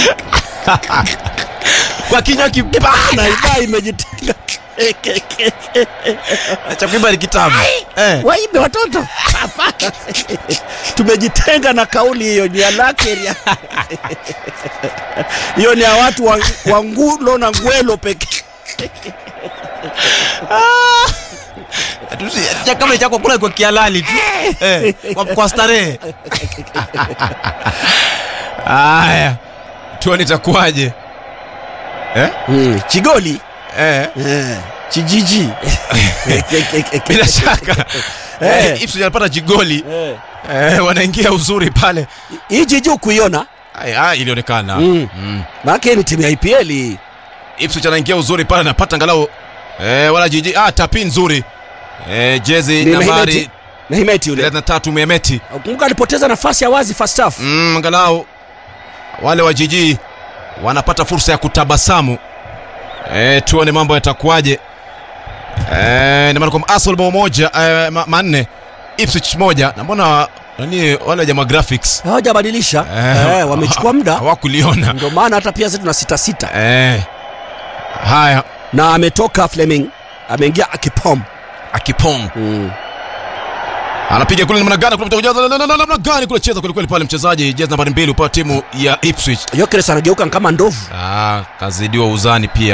kwa kinywa kipana Ibaa imejitenga. cha kuimba ni kitabu eh. Waibe watoto. Hapana. Tumejitenga na kauli hiyo ni ya Lakeria. Hiyo ni ya watu wa, wa Ngulo na Ngwelo pekee. Tusi- cha kama chako kula kwa kialali tu eh, kwa, kwa starehe haya tuone itakuwaje eh? Mm, Chigoli. eh. Eh, Chijiji. bila shaka Eh. eh. Ipswich anapata jigoli Eh. eh, wanaingia uzuri pale Hii jiji kuiona Ay, ay, ilionekana Mm. mm. maana ni timu ya IPL hii. Ipswich anaingia uzuri pale anapata angalau eh, wala jiji ah, tapi nzuri eh, jezi Ni nambari Mehmeti. Mehmeti yule. 33 Mehmeti Kumbuka alipoteza nafasi ya wazi first half. mm, angalau wale wa jiji wanapata fursa ya kutabasamu e, tuone mambo yatakuwaje e, namaana kwamba Arsenal bao moja e, ma, manne Ipswich moja na mbona nani wale jamaa graphics Hawajabadilisha. Eh, Eh, wamechukua muda. hawakuliona Ndio maana hata pia sisi tuna sita sita. e, haya Na ametoka Fleming. Ameingia Akipom. akipong Mm. anapiga kule namna gani kule kujaza namna gani kule cheza kweli kweli pale mchezaji jezi nambari mbili upande timu ya Ipswich Gyökeres anageuka kama ndovu. Ah, kazidiwa uzani pia.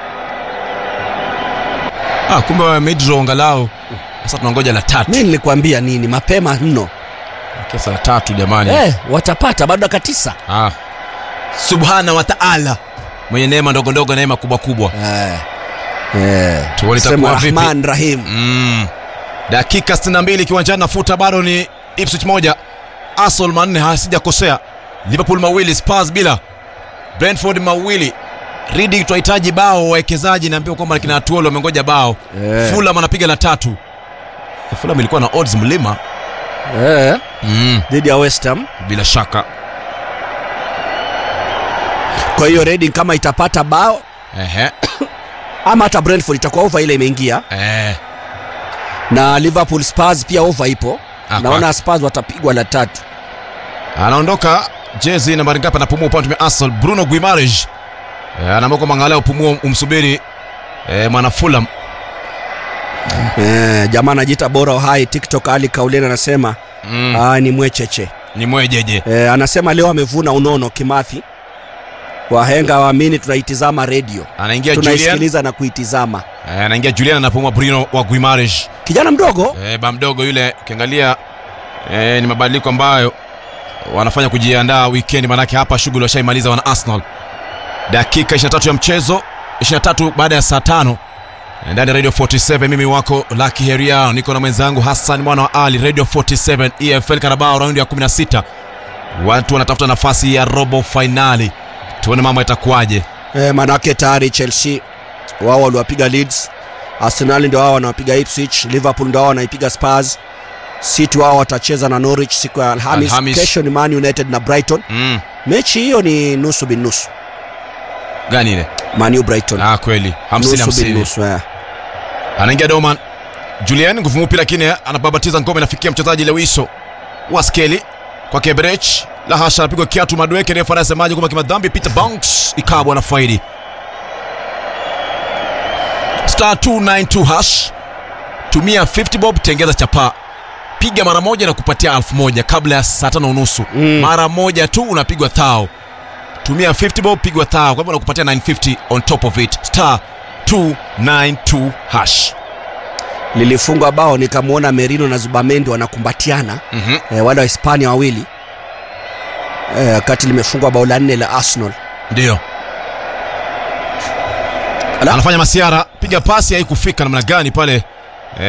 Ah, kumbe midro angalau. Sasa tunangoja la tatu. Mimi nilikwambia nini mapema mno. Kesa la tatu jamani. Eh, watapata bado dakika tisa. Ah. Subhana wa ta'ala. Mwenye neema ndogo ndogo neema kubwa kubwa. Eh. Eh. Tuone Sema itakuwa vipi. Rahman Rahim. Mm. Dakika 62 kiwanjani nafuta bado ni Ipswich moja. Arsenal manne hasijakosea. Liverpool mawili, Spurs bila. Brentford mawili. Reading tunahitaji bao wawekezaji naambiwa kwamba kina Atuolo wamengoja bao. Eh. Fulham anapiga la tatu. Fulham ilikuwa na odds mlima. Eh. Mm. Dhidi ya West Ham. Bila shaka. Kwa hiyo Reading kama itapata bao Ehe. ama hata Brentford itakuwa over ile imeingia Eh. na Liverpool Spurs pia over ipo. Ah, Naona Spurs watapigwa la tatu. Anaondoka jezi nambari ngapi anapumua upande wa Arsenal Bruno Guimaraes. Eh, anaamua kwamba angalau upumua umsubiri eh, mwana Fulham. Eh, jamaa anajiita bora hai TikTok Ali Kauleni anasema Mm. ah, ni mwecheche. Ni mwejeje. Eh, anasema leo amevuna unono Kimathi. Wahenga waamini tunaitizama redio. Anaingia Julian. Tunaisikiliza na kuitizama. Eh, anaingia Julian anapumua Bruno wa Guimaraes. Kijana mdogo Eh, ba mdogo yule ukiangalia eh, ni mabadiliko ambayo wanafanya kujiandaa weekend manake hapa shughuli washaimaliza wana Arsenal. Dakika 23 ya mchezo 23 baada ya saa tano ndani ya Radio 47 mimi wako Lucky Heria niko na mwenzangu Hassan mwana wa Ali Radio 47 EFL Carabao raundi ya 16 watu wanatafuta nafasi ya robo finali tuone mambo yatakuwaje eh, manake tayari Chelsea wao waliwapiga Leeds, Arsenal ndio wao wanawapiga Ipswich, Liverpool ndio wao wanaipiga Spurs, City wao watacheza na Norwich siku ya Alhamis. Alhamis. Kesho ni Man United na Brighton. mm. Mechi hiyo ni nusu bin nusu, gani ile Man U Brighton ah kweli 50 nusu bin 50 nusu eh. anaingia Doman Julian nguvu mupi, lakini anababatiza ngome, nafikia mchezaji Lewiso Waskeli kwa Kebrech la hasha, anapigwa kiatu Madueke, refa anasemaje kwamba kimadhambi Peter Banks ikabwa na faidi star 292 hash, tumia 50 bob, tengeza chapaa, piga mara moja na kupatia elfu moja kabla ya saa tano unusu Mm. mara moja tu unapigwa thao. Tumia 50 bob, pigwa thao, kwa hivyo nakupatia 950 on top of it, star 292 hash. Lilifungwa bao nikamwona Merino na Zubamendi wanakumbatiana Mhm. eh, wale wa Hispania wawili eh, wakati limefungwa bao la nne la Arsenal. Ndio Ala. anafanya masiara, piga pasi haikufika namna gani pale